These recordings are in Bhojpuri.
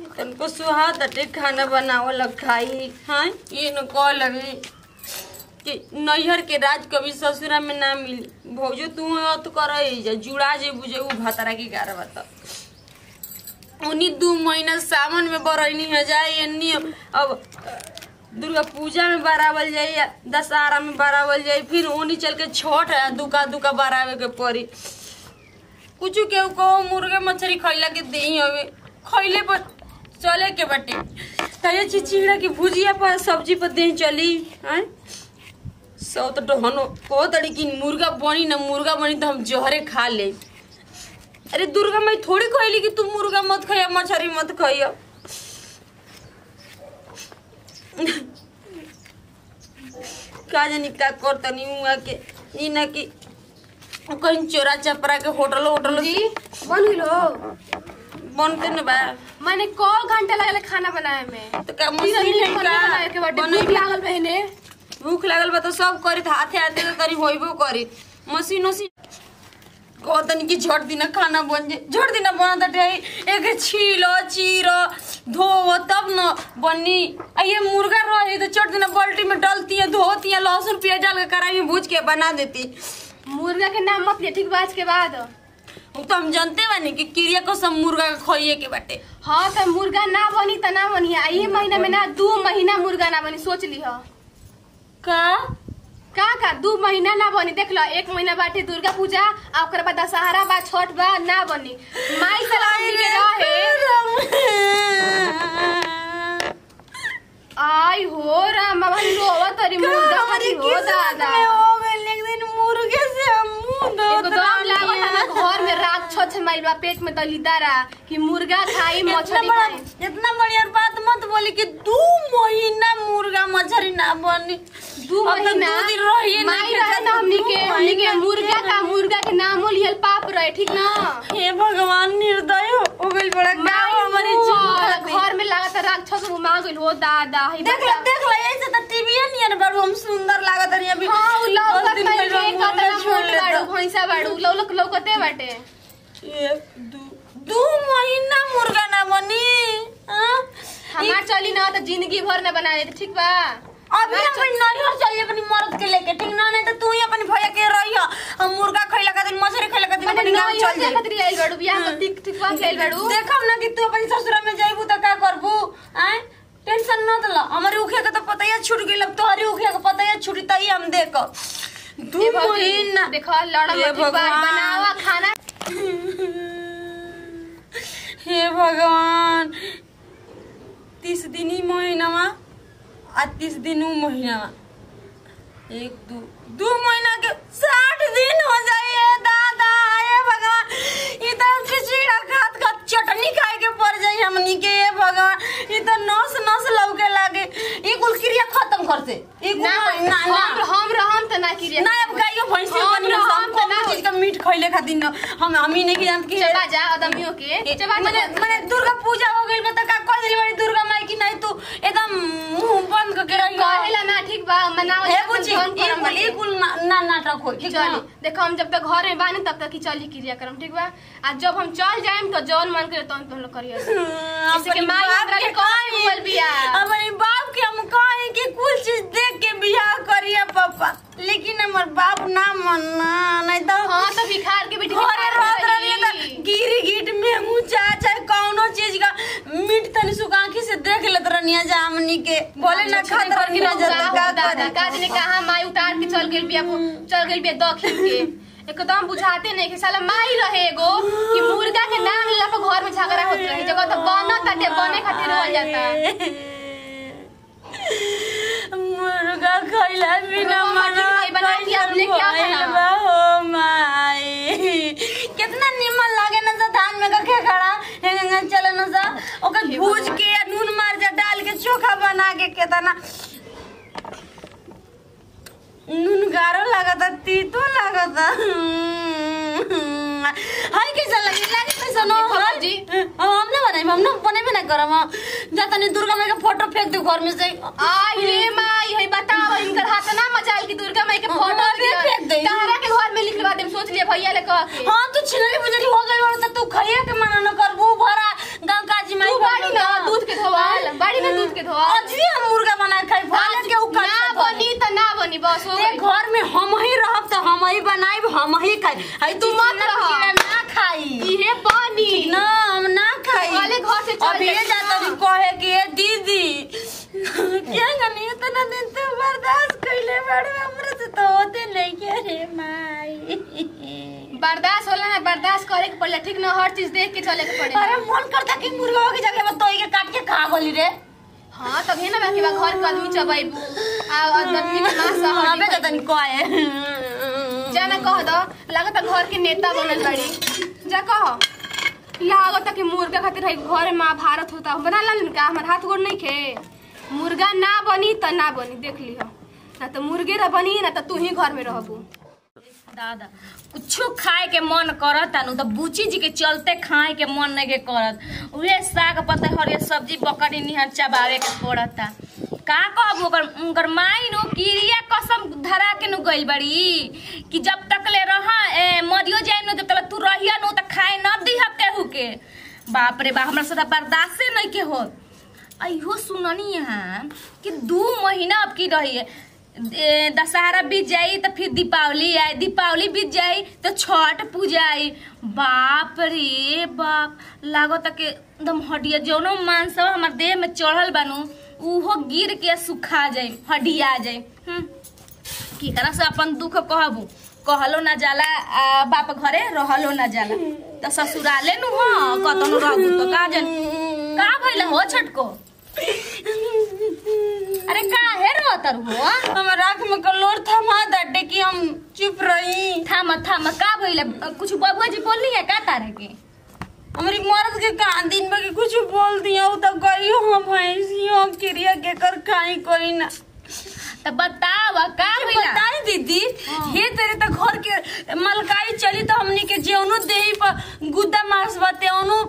तनको सुहात अटे खाना बनावल खाई हाँ ये न कह लगी कि नैहर के राज कभी ससुरा में ना मिली भौजो तू अत कर जा जुड़ा जे बुझे उ भतरा की गार बता उन्हीं दू महीना सावन में बरैनी है जाए एनी अब दुर्गा पूजा में बरावल जाई या दशहरा में बरावल जाई फिर ओनी चल के छठ है दुका दुका बरावे के पड़ी कुछ केहू कहो मुर्गा मछली खैला के दे हवे खैले पर चले के बाटे तये चिचिड़ा की भुजिया पर सब्जी पर दे चली हैं सौ तो डहनो कहो तड़ी कि मुर्गा बनी ना मुर्गा बनी तो हम जहरे खा ले अरे दुर्गा मैं थोड़ी कहली कि तू मुर्गा मत खाइया मछली मत खाइया का जानी का करतनी हुआ के ई ना कि कहीं चोरा चपरा के होटल होटल जी बन गइल हो बनते न बा मैंने कौ घंटा लगल खाना बनाए में तो का तीन मशीन मिनट है खाना बनाए के का बाटे बनई भूख लागल बहने भूख लागल बा तो सब करी हाथे हाथे तो तरी होइबो करी मशीन मशीन को तनी की झट दिना खाना बन जाए झट दिना बना दटे एक छीलो चीरो धो तब न बनी आ ये मुर्गा रही तो चट दिना बाल्टी में डालती है धोती है लहसुन प्याज डाल के कढ़ाई में भूज के बना देती मुर्गा के नाम मत ले ठीक बात के बाद वो तो हम जानते बानी कि क्रिया को सब मुर्गा के खोइए के बाटे हाँ तो मुर्गा ना बनी तो ना बनी आ ये महीना में ना दू महीना मुर्गा ना बनी सोच ली हो का का का दू महीना ना बनी देख लो एक महीना बाटे दुर्गा पूजा आ ओकर बाद दशहरा बा छठ बा ना बनी माई से हमनी के रहे आई हो राम बाबा रोवा तरी मुर्गा खाती हो दादा मुर्गे से हम मुंह धोत एकदम लागत रहनी है है। ना घर में राख छछ माइल बा पेट में दलिदारा कि मुर्गा खाई इतना मछली बड़ा खाई इतना बढ़िया बात मत बोली कि दू महीना मुर्गा मछली ना बनी दू अब तो महीना दू दिन रहिए ना माई के रहे ना जाते हमनी दू के हमनी के महीना मुर्गा का मुर्गा के नाम लियल पाप रहे ठीक ना हे भगवान निर्दय हो हो गइल बड़ा माई गाँव हमारी मुआ, जीवन घर में लागत राक्षस मार गइल हो दादा ही देख ले देख ले ऐसे तो टीवी नहीं है बाबू हम सुंदर लागत रही अभी हाँ उ दस लौकत दिन बाड़ी पहले के मुंह में कतना छोड़ मोट लेता। बाड़ू भैंसा बाड़ू लौलक लौकते बाटे एक दू दू महीना मुर्गा ना बनी हाँ? हमार चली ना तो जिंदगी भर न बनाए ठीक बा अभी अपन नरियर चलिए अपनी मर्द के लेके ठीक ना नहीं तो तू ही अपनी भैया के रही हो हम मुर्गा खैला का दिन मछली खैला का दिन मने अपनी गाँव नई चल होते जाए खतरी आइल बाड़ू बियाह कर ठीक ठीक बा आइल बाड़ू देखम ना कि तू अपनी ससुरा में जाइबू तो का करबू आय टेंशन न दला हमारे उखे का तो पता ही छूट गइल अब तोहरी उखे का पता ही छूटी तई हम देख दू ए भौजी, महीना देखो लड़ा हे मत ठीक बा भगवान। बनावा खाना हे भगवान तीस दिन ही महीनामा आ तीस दिन ऊ महीनामा एक दू दू महीना के साठ दिन हो जाइए दादा हे भगवान ई तो खिचड़ा खात खात चटनी खाए के पड़ जाई हमनी के हे भगवान ई तो नस नस लौके लागे ई कुल क्रिया खत्म कर से ई कुल ना ना हम ना हम रहम त ना किरिया ना अब गाइयो भैंसी हम बनी रहम हम त ना कौन चीज का मीट खइले खातिर न हम हम ही नहीं जानत कि चबा जा आदमियों के चबा मने मने दुर्गा पूजा हो गइल बता का कह दिली बड़ी दुर्गा माई की नहीं तू एकदम मुंह बंद करके रही कहेला ना ठीक बा मनावा हे जा बुची अपन ये करम कुल ये कुल ना ना- नाटक हो ठीक चली है देखो हम जब तक घर में बानी तब तक ही चली क्रिया करम ठीक बा आ जब हम चल जाएम तो जौन मन करे तौन तुम लोग करिए जैसे कि माई हमरा के कौन बोल बिया हमारे बाप के हम कहे कि कुछ चीज देख के बियाह करिए पापा लेकिन हमर बाप ना मन्ना नहीं तो हाँ तो भिखार के बेटी घरे भिखार रहत रहनी रही। त गिरी गिट में ऊंचा चाहे कौनो चीज का मीट तनी सुकांखी से देख लेत रहनी जा हमनी के बोले ना खात रहनी ना जाता का दादा करे का ने कहा माई उतार के चल गेल बिया चल गेल बिया दखिन के एकदम बुझाते नहीं कि साला माई रहे एगो कि मुर्गा के नाम लेला पर घर में झगड़ा होत रहे जगह तो बनत ताटे बने खातिर रोल जाता मुर्गा खैला बिना मुर्गा मछली मना खाई बना के अपने क्या खाना? हो माई कितना निमन लागे ना सा धान में कखे खड़ा हेंगे चले ना सा ओकर हे भूज भगवान। के या नून मार जा डाल के चोखा बना के केतना नून गारो लागता तीतो लागता हाय कैसा लगे लागे कैसा नो देखो हाय? बाबूजी। हम ना बनाई हम ना बनेबे ना करम जाता नहीं दुर्गा माई का फोटो फेंक दे घर में से आई रे माई है बताओ इनकर हाथ ना मचाल की दुर्गा माई के हाँ, फोटो अबे फेंक दई। तारा के घर में लिखलवा देम सोच लिए भैया ले कह के हाँ तू छिलरी बुजरी हो गई बड़ा तू खइया के मना न करबू भरा गांव काजी माई तू बाड़ी ना हम ही खाई हाय तू मत रह। चिचिड़ा ना खाई इहे बनी ना हम ना खाई पहले घर से चल अभी ये जाती जाता ना। भी कहे कि ए दीदी क्या गनी इतना दिन तो बर्दाश्त कइले बड़े हमरा से तो होते नहीं के रे माई बर्दाश्त होला है बर्दाश्त करे के पड़ेला ठीक ना हर चीज देख के चले के अरे पड़ेला मन करता कि मुर्गा की जगह में तोई के काट के खा गोली रे हाँ तब है ना बाकी बा घर के आदमी चबाइबू आ आदमी के मांस हमें हड्डी तो तनी कहे जाना कह दो लागत घर के नेता बनल बड़ी जा कह लागत कि मुर्गा खातिर है घर में महाभारत होता बना ला का हमार हाथ गोड़ नहीं खे मुर्गा ना बनी त ना बनी देख लिह ना तो मुर्गे रह बनी ना तो तू ही घर में रहबू दादा कुछो खाए के मन करत नु तो बूची जी के चलते खाए के मन नहीं के करत उहे साग पत्ता हरियर सब्जी बकरी निहर चबावे के पड़ता का कहब ओकर उनकर माई नु किरिया कसम धरा के नु गइल बड़ी कि जब तक ले रह ए, मरियो जाए नु जब तक तू रहिया नु त खाए न दिह केहू के बाप रे बा हमरा से त बर्दाश्त नहीं के हो अहो सुननी यहाँ कि दू महीना अब की रही है ए, दशहरा बीत जाई तो फिर दीपावली आई दीपावली बीत जाई तो छठ पूजा आई बाप रे बाप लागत कि एकदम हड्डिया जौनो मांस हमार देह में चढ़ल बानू उहो गिर के सुखा जाई हड्डिया जाई हम्म केकरा से अपन दुख कहबू कहलो ना जाला आ, बाप घरे रहलो ना जाला तो ससुराले नु हो कतनो रहबू तो का जन का भइल हो छटको अरे काहे रोतर हो हमार आँख में कलोर थमा दटे कि हम चुप रही थाम थाम का भइल कुछ बबुआ जी बोलनी है का तारे के हमारी मर्द के कान दिन में के कुछ बोल दिया उ तो गई हम भैंसियों क्रिया के कर खाई कोई ना तो बताव का भइल बताई दीदी हे तेरे तो घर के मलकाई चली तो हमनी के जेवनो देही पर गुद्दा मांस बाते ओनो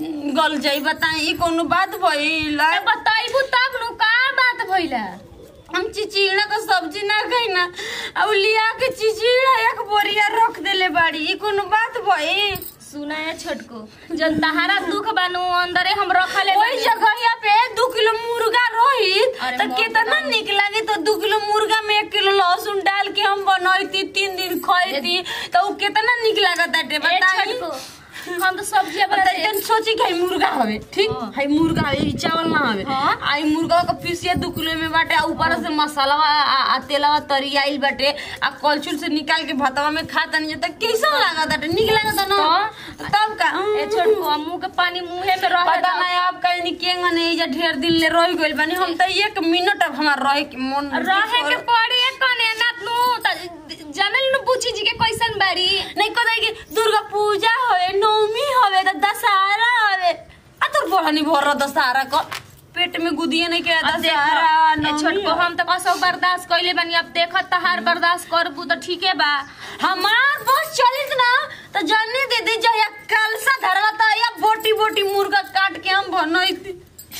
गल जाई बताई ई कोनो बात भइल तो बताइबू तब नु का बात भइल हम चिचिड़ा का सब्जी ना खाई ना अब लिया के चिचिड़ा एक बोरिया रख देले बाड़ी ई कोनो बात भइल सुना है छोटको जन तहारा दुख बानू अंदरे हम रखले ओई जगहिया पे दू किलो मुर्गा रोहित अरे तो मोर कितना दाम। निक लागे तो दू किलो मुर्गा में एक किलो लहसुन डाल के हम बनैती तीन दिन खैती तो उ कितना निक लागत बाटे ए बताई छोटको हम तो सब्जी बना बताई तन सोची कि हई मुर्गा हवे ठीक हाँ। हई मुर्गा हवे ई चावल ना हवे हाँ। आई मुर्गा का पीसिया दू किलो में बाटे आ ऊपर से मसाला आ तेलवा तरी आइल बाटे आ कलछुल से निकाल के भातवा में खा तनी त कैसन लागत बाटे निक लागत ना तब का ए छोटको मुंह के पानी मुंहे में रह पता नहीं आप कहीं निकेंगा नहीं जा ढेर दिन ले रह गइल बानी हम तो एक मिनट अब हमार रहे के मन रहे के पड़ी कने ना नु त जानल नु पूछी जी के कैसन बारी नहीं कहे कि दुर्गा पूजा होवे नवमी होवे त दशहरा होवे आ तोर बहनी भर रह दशहरा क पेट में गुदिए नहीं के अब देख दशहरा ए नवमी छोटको होवे। हम तो कसो बर्दाश्त कइले बानी अब देखत तहार बर्दाश्त करबू तो ठीके बा हमार बस चलित ना तो जानी दीदी जया कलसा धरला त या बोटी बोटी मुर्गा काट के हम बनैती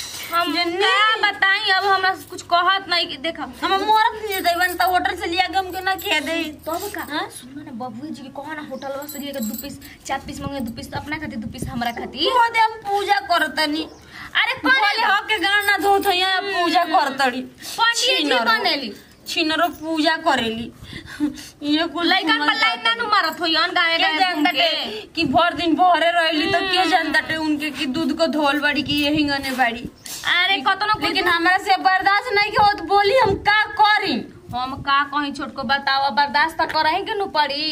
हम जन्नी। का बताई अब हमरा कुछ कहत नहीं कि देख हम मोरत नहीं देवन त होटल से लिया गम के ना खे दे तब का हाँ? सुन ना बबुआ जी के कहो ना होटल से लिए दू पीस चार पीस मंगे दू पीस तो अपना खातिर दू पीस हमरा खातिर हो दे हम पूजा करतनी अरे बोले कौन हो के गाना धोत है पूजा करतड़ी पंडित जी बनेली छिनरो पूजा करेली ये कुल लइकन पर लाइन ना नु मारत होयन गावे के गावे जानता घूम के टे कि भर दिन भरे रहली तो के जानता टे उनके कि दूध को धोल बाड़ी कि यही गने बाड़ी अरे कतनो कुछ लेकिन हमरा से बर्दाश्त नहीं के होत बोली हम का करी हम का कहीं छोट को बताओ बर्दाश्त तो करही के नु पड़ी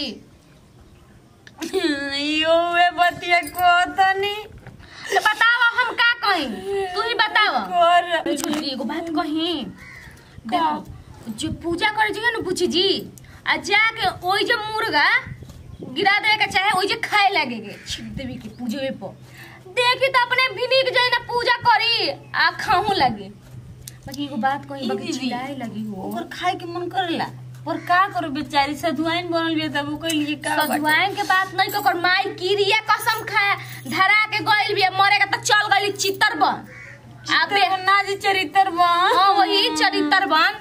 यो वे बतिया को तनी तो बताओ हम का कहीं तू ही बताओ कर छोटी एगो बात कही देखो जो पूजा करे जी ना पूछी जी आ जाके ओई जो मुर्गा गिरा देवे के चाहे ओई जे खाए लगे के छिप देवी के पूजे पर देखी तो अपने भिनिक जाए ना पूजा करी आ खाहू लगे बाकी एगो बात कही बाकी दीदी। चिल्लाए लगी हो ओकर खाए के मन करेला पर का करो बेचारी सधुआइन बनल बिया तब ओकर लिए का बाटे? सधुआइन के बात नहीं को माई किरिया कसम खाए धरा के गइल बिया मरे के तो चल गइली चित्तर बन आपे ना जी चरित्र बन हाँ वही चरित्र बन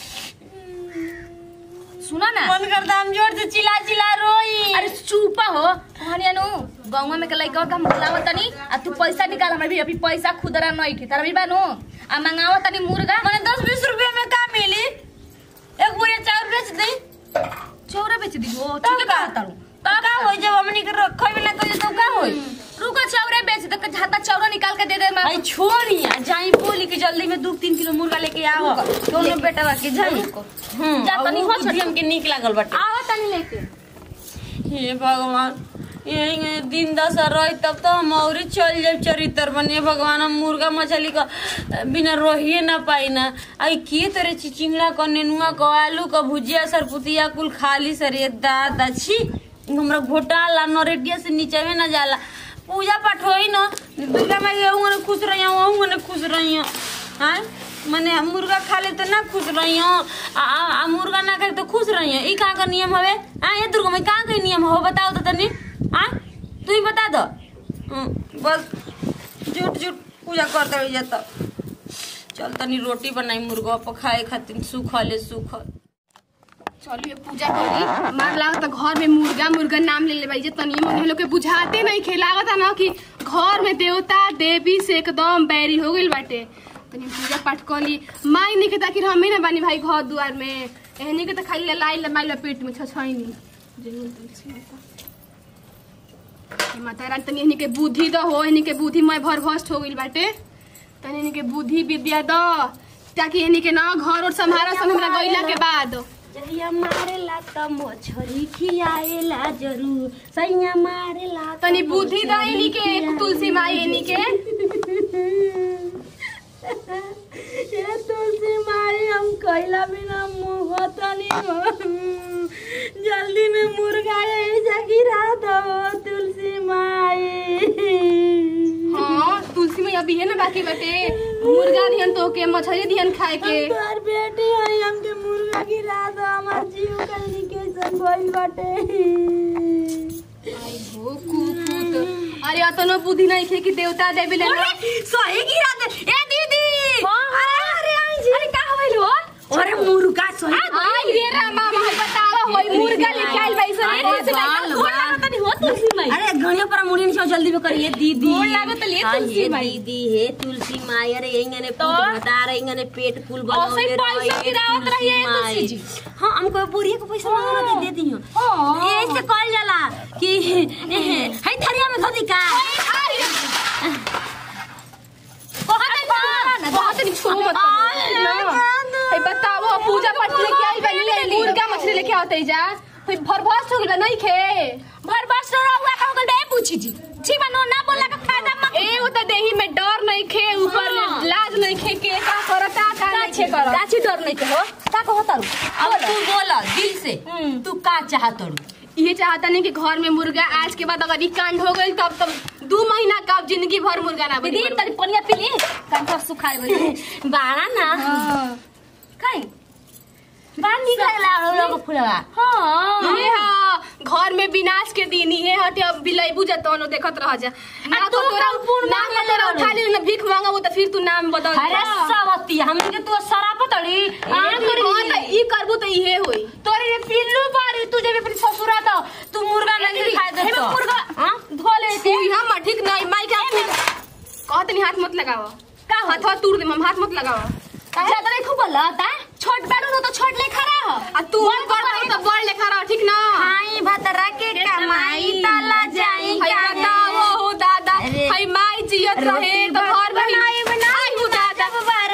सुना ना मन करता हम जोर से चिल्ला चिल्ला रोई अरे चुप हो कहनी नु गाँव में के लइका के हम बुलावत तनी आ तू पैसा निकाल हमरा भी अभी पैसा खुदरा नहीं थे तारा भी बानू आ मंगावत तनी मुर्गा मैंने दस बीस रुपया में का मिली एक बोरिया चावल बेच दी चौरा बेच दिबो तो ठीक है का कहता हूँ तो का होई जब हमनी के रखै बिना कहियो तो का होई रुको चौरे बेच दे तो झाता चौरा निकाल के दे दे मैं भाई छोड़ी आ जाई बोली के जल्दी में दू तीन किलो मुर्गा लेके आओ दोनों बेटा बा के जाई हम्म जा तनी हो छठी हमके नीक लागल बाटे आवा तनी लेके हे भगवान यही दिन दशा रही तब तो हम और चल जाए चरित्र बने भगवान हम मुर्गा मछली का बिना रहिए ना पाई ना आई के तरह चिचिंगड़ा क नेनुआ क आलू क भुजिया सरपुतिया कुल खाली सरे दादा छी हमरा घोटाला नरेटिया से नीचे ना जाला पूजा पाठ होई न दुर्गा माई के ने खुश रही हूँ ने खुश रही हाँ मने मुर्गा खा ले तो ना खुश रही आ, आ, आ मुर्गा ना खाए तो खुश रही ई कहाँ का नियम हवे हाँ ये दुर्गा माई कहाँ का नियम हो बताओ तो तनी हाँ तू ही बता दो हम्म, बस झूठ झूठ पूजा करते हुए जाता चल तनी रोटी बनाई मुर्गा पर खाए खातिर सूखल है सूखल चलिए पूजा करी मार लागत घर में मुर्गा मुर्गा नाम ले ले भाई जे तनी मनी लोग के बुझाते नहीं खे लागत ना कि घर में देवता देवी से एकदम बैरी हो गइल बाटे तनी पूजा पाठ कर ली माई नहीं के ताकि हमें ना बानी भाई घर दुआर में एहनी के तो खाली लाई लाई पेट में छछाई नहीं जरूर तनी से माता। हे माता रानी तनी एहनी के बुद्धि द हो एहनी के बुद्धि मैं भर भस्ट हो गइल बाटे तनी एहनी के बुद्धि विद्या द ताकि एहनी के ना घर और संभारा सन हमरा गइला के बाद जहिया मारेला त मछरी खियाएला जरूर सैया मारेला त तनी बुद्धि मछरी दाइनी के खियाएला। तुलसी माई एनी के ये तुलसी माई हम कैला बिना मुंह तनी जल्दी में मुर्गा ऐसा गिरा दो तुलसी माई हाँ तुलसी माई अभी है ना बाकी बटे मुर्गा दिहन तो के मछली दिहन खाए के हम तोहर बेटी हई हमके मुर्गा गिरा दो हमार जीव कल कैसन भइल बाटे आई हो कुकुत अरे अतनो बुद्धि नहीं खे कि देवता देवी ले ना सही गिरा दे ए दीदी अरे अरे आई जी अरे का होइल हो अरे मुर्गा सही आई रे रामा भाई बतावा होई मुर्गा लेके आइल भाई सर अरे कौन से बाल, गोड़ बाल। लागत नहीं हो तुलसी माई अरे घड़ियों पर मुड़ी नहीं जल्दी में करिए दीदी गोड़ लागत ले हाँ, तुलसी ये माई। दीदी हे तुलसी माई अरे इंगने तो? पूत बता रहे इंगने पेट फूल ऐसे ही बनाओगे पैसा गिरावत रहिए तुलसी जी। हाँ हमको बुढ़िया को पैसा मांगना दे देती हूँ हाँ। ये ऐसे कॉल जाला कि है थरिया में धोती का बहुत नहीं छू मत ए बताओ पूजा पाठ लेके आई बनी मुर्गा मछली लेके आवते जा फिर भरभस हो गइल नहीं खे भरबस रहुआ का होगल बे पूछी जी छी बनो ना बोला का फायदा मत ए वो तो देही में डर नहीं खे ऊपर हाँ। लाज नहीं खे के का करता का नहीं खे कर काची डर नहीं के हो का कहो तारू अब तू बोला दिल से हम्म। तू का चाहत रू ये चाहता नहीं कि घर में मुर्गा आज के बाद अगर ई कांड हो गई तब तब दो महीना का अब जिंदगी भर मुर्गा ना बनी दीदी तनी पनिया पी ली कंठा सुखाए बनी बाड़ा ना काई बाण निकल ला लोग फुलवा हां ये हाँ घर में विनाश के दिन ये हटे अब बिलाई बुझा तो देखत रह जा ना तू तो तोरा कर्पूर ना मांगे तो तोरा ले उठा ले ना भीख मांगा वो तो फिर तू नाम बदल दे। अरे सवती हमनी के तू शराब तड़ी हाँ, हाँ, तो ई करबू तो इहे होई तोरी ये पिल्लू बारी तू जब अपनी ससुरा तो तू मुर्गा नहीं खाए दे तो मुर्गा हां धो ले तू यहाँ मत ठीक नहीं माई क्या कहत नहीं हाथ मत लगाओ का हाथ तोड़ दे हम हाथ मत लगाओ ज्यादा नहीं खूब लता छोट बाड़ू न तो छोट ले खरा हो आ तू बड़ रही तो बड़ लेखा रह ठीक ना हाई भतरा के कमाई ताला जाई हाय बताओ हो दादा अरे। हाय माई जियत रहे तो घर में बनाई बनाई हो दादा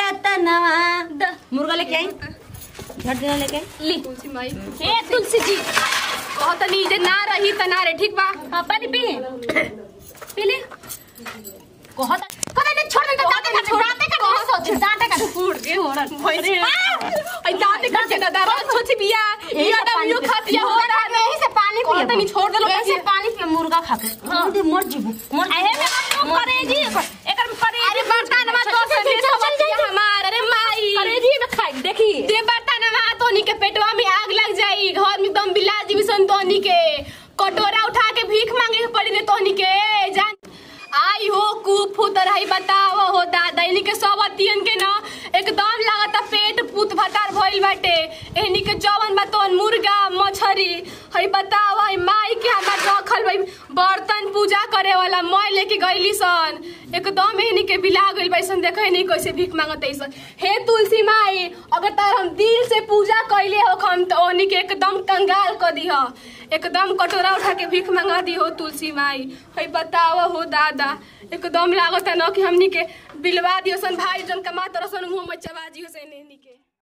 बरतनवा मुर्गा लेके आई झट देना लेके आई। ली तुलसी माई ए तुलसी जी कहत नहीं जे ना रही त ना रे ठीक बा हाँ, पानी पी पी ले कहत कहत नहीं छोड़ दे दांते का छोड़ाते का नहीं सोच दांते का फूट के होरन भइसे आई दाते कर के दादा रोज छोटी बिया यही ये से दम पानी यू पी- खातिया हो दादा रहा यही से पानी कहत पिए नहीं छोड़ देलो ऐसे पानी पिए मुर्गा खा के मुर्गे मर जीबू मर अहे में हम करे जी एकर में करे अरे बर्तन में तो से ले चल जाई हमार अरे माई करे जी में खाई देखी दे बर्तन में तोनी के पेटवा में आग लग जाई घर में एकदम बिला जीवी सन तोनी के कटोरा उठा के भीख मांगे के पड़ी रे तोनी के जान आई हो कुफुत रही बताओ हो दादा इन्हीं के सब अतियन के ना एकदम लागता पेट पुत भतार भइल बाटे इन्हीं के जवन बा तवन मुर्गा मछरी हई बताओ हई माई के हमार रखल भाई बर्तन पूजा करे वाला मैं लेके गईली सन एकदम इन्हीं के बिला गइल बैसन देखे नहीं कैसे भीख मांगत ऐसन हे तुलसी माई अगर तार हम दिल से पूजा कैले हो हम तो ओनी के एकदम कंगाल कर दिह एकदम कटोरा उठा के भीख मंगा दी हो तुलसी माई हई बताओ हो दादा एकदम लागत है न कि हमनी के बिलवा दियो सन भाई जन कमा तरसन मुंह में चबा दियो सन इन्हीं के